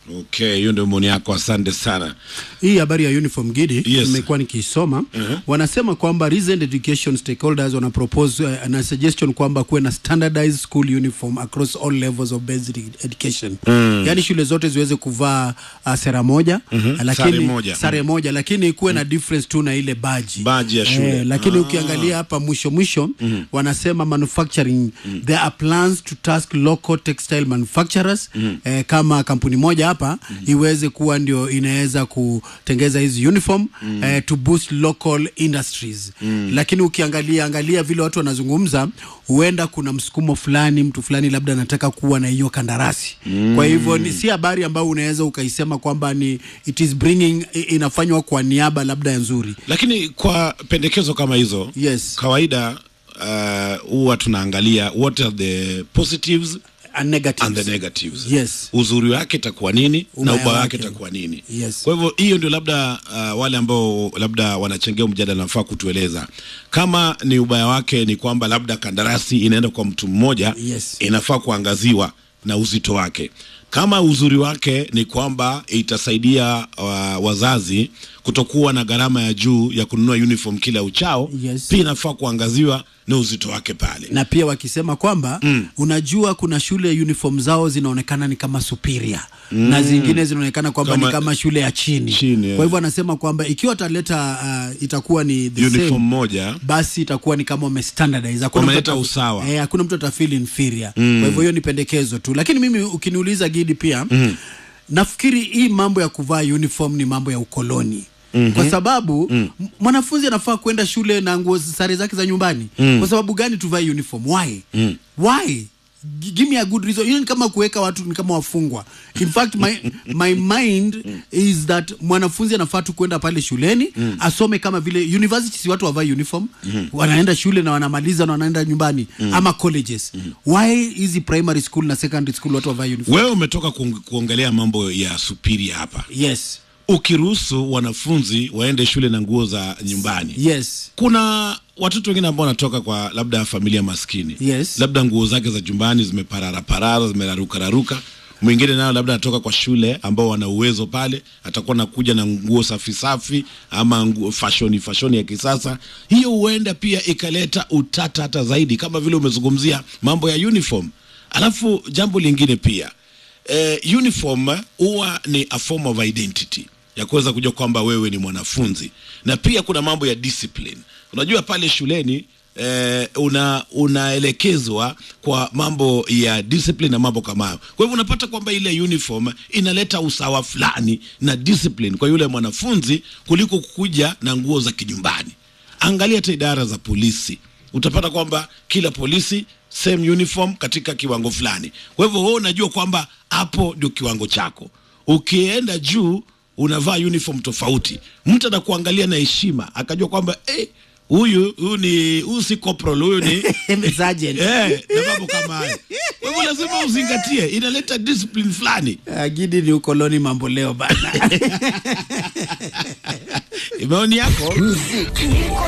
Okay, hiyo ndio maoni yako, asante sana. Hii habari ya uniform gidi Yes. nimekuwa nikiisoma wanasema kwamba recent education stakeholders wana propose uh, na suggestion kwamba kuwe na standardized school uniform across all levels of basic education yaani shule zote ziweze kuvaa uh, sera moja lakini Sare moja. sare moja lakini kuwe na difference tu na ile baji Baji ya shule. lakini ukiangalia hapa mwisho mwisho wanasema manufacturing there are plans to task local textile manufacturers eh, kama kampuni moja hapa iweze kuwa ndio inaweza kutengeza hizi uniform eh, to boost local industries lakini ukiangalia angalia vile watu wanazungumza huenda kuna msukumo fulani mtu fulani labda anataka kuwa na hiyo kandarasi kwa hivyo ni si habari ambayo unaweza ukaisema kwamba ni it is bringing i- inafanywa kwa niaba labda ya nzuri Lakini kwa pendekezo kama hizo Yes. kawaida uh, huwa tunaangalia what are the positives and negatives. and the negatives. Yes. Uzuri wake itakuwa nini Ubaya na ubaya wake. wake itakuwa nini. Yes. Kwa hivyo hiyo ndio labda uh, wale ambao labda wanachangia mjadala nafaa kutueleza kama ni ubaya wake ni kwamba labda kandarasi inaenda kwa mtu mmoja Yes. inafaa kuangaziwa na uzito wake. Kama uzuri wake ni kwamba itasaidia uh, wazazi kutokuwa na gharama ya juu ya kununua uniform kila uchao, Yes. pia inafaa kuangaziwa na uzito wake pale. na pia wakisema kwamba mm. unajua kuna shule uniform zao zinaonekana ni kama superior mm. na zingine zinaonekana kwamba Kama- ni kama shule ya chini, Chini, yeah. kwa hivyo anasema kwamba ikiwa wataleta uh, itakuwa ni the Uniform same, moja basi itakuwa ni kama wamestandardize hakuna mtu Wameleta ata- usawa. eh, hakuna mtu atafeel inferior kwa hivyo hiyo ni pendekezo tu lakini mimi ukiniuliza gidi pia mm. nafikiri hii mambo ya kuvaa uniform ni mambo ya ukoloni Mm-hmm. kwa sababu mm. mwanafunzi anafaa kwenda shule na nguo sare zake za nyumbani mm. kwa sababu gani tuvae uniform why mm. why G- give me a good reason hiyo ni kama kuweka watu ni kama wafungwa in fact my, my mind is that mwanafunzi anafaa tu kwenda pale shuleni mm. asome kama vile university si watu wavai uniform mm. wanaenda shule na wanamaliza na wanaenda nyumbani mm. ama colleges mm. why hizi primary school na secondary school watu wavai uniform wewe umetoka kuong- kuongelea mambo ya superior hapa yes ukiruhusu wanafunzi waende shule na nguo za nyumbani yes kuna watoto wengine ambao wanatoka kwa labda familia maskini Yes. labda nguo zake za jumbani zimeparara parara zimerarukararuka mwingine nayo labda anatoka kwa shule ambao wana uwezo pale atakuwa nakuja na nguo safi safi ama nguo fashoni fashoni ya kisasa hiyo huenda pia ikaleta utata hata zaidi kama vile umezungumzia mambo ya uniform alafu jambo lingine pia eh, uniform huwa ni a form of identity ya kuweza kujua kwamba wewe ni mwanafunzi na pia kuna mambo ya discipline unajua pale shuleni eh, una unaelekezwa kwa mambo ya discipline na mambo kama hayo kwa hivyo unapata kwamba ile uniform inaleta usawa fulani na discipline kwa yule mwanafunzi kuliko kukuja na nguo za kinyumbani angalia hata idara za polisi utapata kwamba kila polisi same uniform katika kiwango fulani kwa hivyo wewe unajua kwamba hapo ndio kiwango chako ukienda juu unavaa uniform tofauti mtu anakuangalia na heshima akajua kwamba eh, huyu huyu ni huyu si corporal huyu ni Sergeant. eh, na mambo kama hayo kwa hivyo lazima uzingatie inaleta discipline fulani Ah, gidi ni ukoloni mambo leo bana maoni yako Muziki